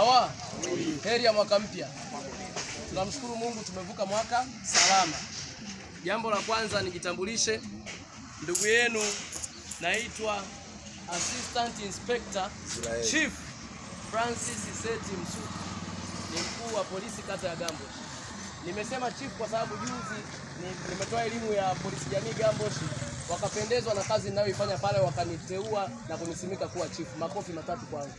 Sawa, heri ya mwaka mpya. Tunamshukuru Mungu tumevuka mwaka salama. Jambo la kwanza nijitambulishe, ndugu yenu, naitwa Assistant Inspector Chief Francis Seti Msuku, ni mkuu wa polisi kata ya Gambosh. Nimesema chief kwa sababu juzi ni- nimetoa elimu ya polisi jamii Gambosh, wakapendezwa na kazi ninayoifanya pale, wakaniteua na kunisimika kuwa chief. Makofi matatu kwanza.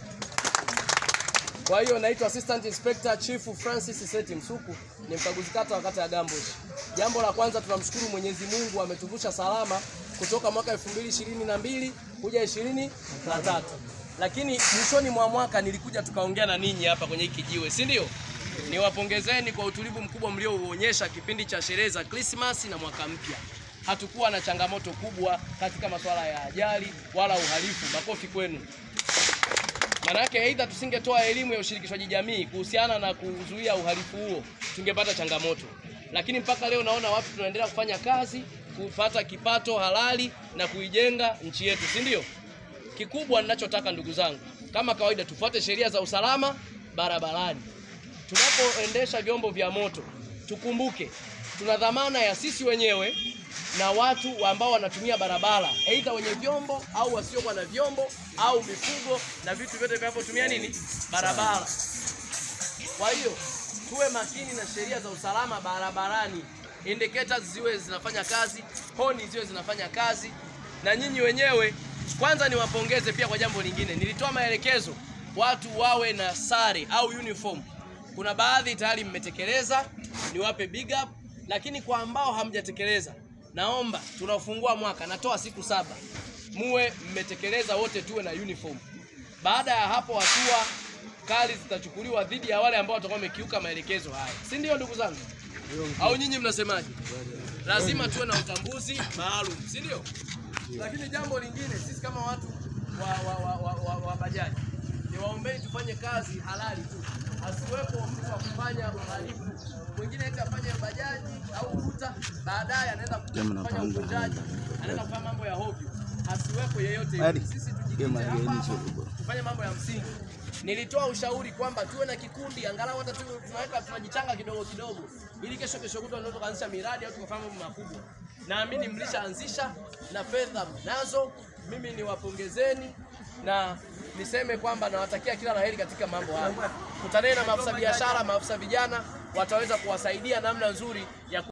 Kwa hiyo naitwa Assistant Inspector Chief Francis Seti Msuku, ni mkaguzi kata wa kata ya Gambosh. Jambo la kwanza tunamshukuru Mwenyezi Mungu ametuvusha salama kutoka mwaka 2022 kuja 23. Lakini mwishoni mwa mwaka nilikuja tukaongea na ninyi hapa kwenye hiki jiwe, si ndio? Niwapongezeni kwa utulivu mkubwa mliouonyesha kipindi cha sherehe za Krismasi na mwaka mpya. Hatukuwa na changamoto kubwa katika masuala ya ajali wala uhalifu. Makofi kwenu. Maanake aidha tusingetoa elimu ya ushirikishwaji jamii kuhusiana na kuzuia uhalifu huo, tungepata changamoto. Lakini mpaka leo naona watu tunaendelea kufanya kazi, kupata kipato halali na kuijenga nchi yetu, si ndio? Kikubwa ninachotaka ndugu zangu, kama kawaida, tufuate sheria za usalama barabarani. Tunapoendesha vyombo vya moto, tukumbuke tuna dhamana ya sisi wenyewe na watu ambao wanatumia barabara, aidha wenye vyombo au wasiokuwa na vyombo au mifugo na vitu vyote vinavyotumia nini barabara. Kwa hiyo tuwe makini na sheria za usalama barabarani, indicators ziwe zinafanya kazi, honi ziwe zinafanya kazi, na nyinyi wenyewe kwanza niwapongeze pia kwa jambo lingine. Nilitoa maelekezo watu wawe na sare au uniform. Kuna baadhi tayari mmetekeleza, niwape big up, lakini kwa ambao hamjatekeleza, naomba tunafungua mwaka, natoa siku saba, muwe mmetekeleza wote, tuwe na uniform. Baada ya hapo hatua kali zitachukuliwa dhidi ya wale ambao watakuwa wamekiuka maelekezo haya, si ndio ndugu zangu? Au nyinyi mnasemaje? Lazima tuwe na utambuzi maalum, si ndio? Lakini jambo lingine, sisi kama watu wa, wa, wa, wa, wa, wa bajaji niwaombeni tufanye kazi halali tu, asiwepo mtu wa kufanya uhalifu mwingine eti afanye bajaji au uta, baadaye anaenda kufanya uvunjaji, anaenda kufanya mambo ya hovyo. Asiwepo yeyote yule. Sisi tujikite hapa tufanye mambo ya msingi. Nilitoa ushauri kwamba tuwe na kikundi angalau hata tu tunaweka tunajichanga kidogo kidogo, ili kesho kesho kutwa ndio tukaanzisha miradi au tukafanya mambo makubwa. Naamini mlishaanzisha na fedha mnazo. Mimi niwapongezeni na niseme kwamba nawatakia kila laheri katika mambo haya. Kutaneni na maafisa biashara, maafisa vijana wataweza kuwasaidia namna nzuri ya ku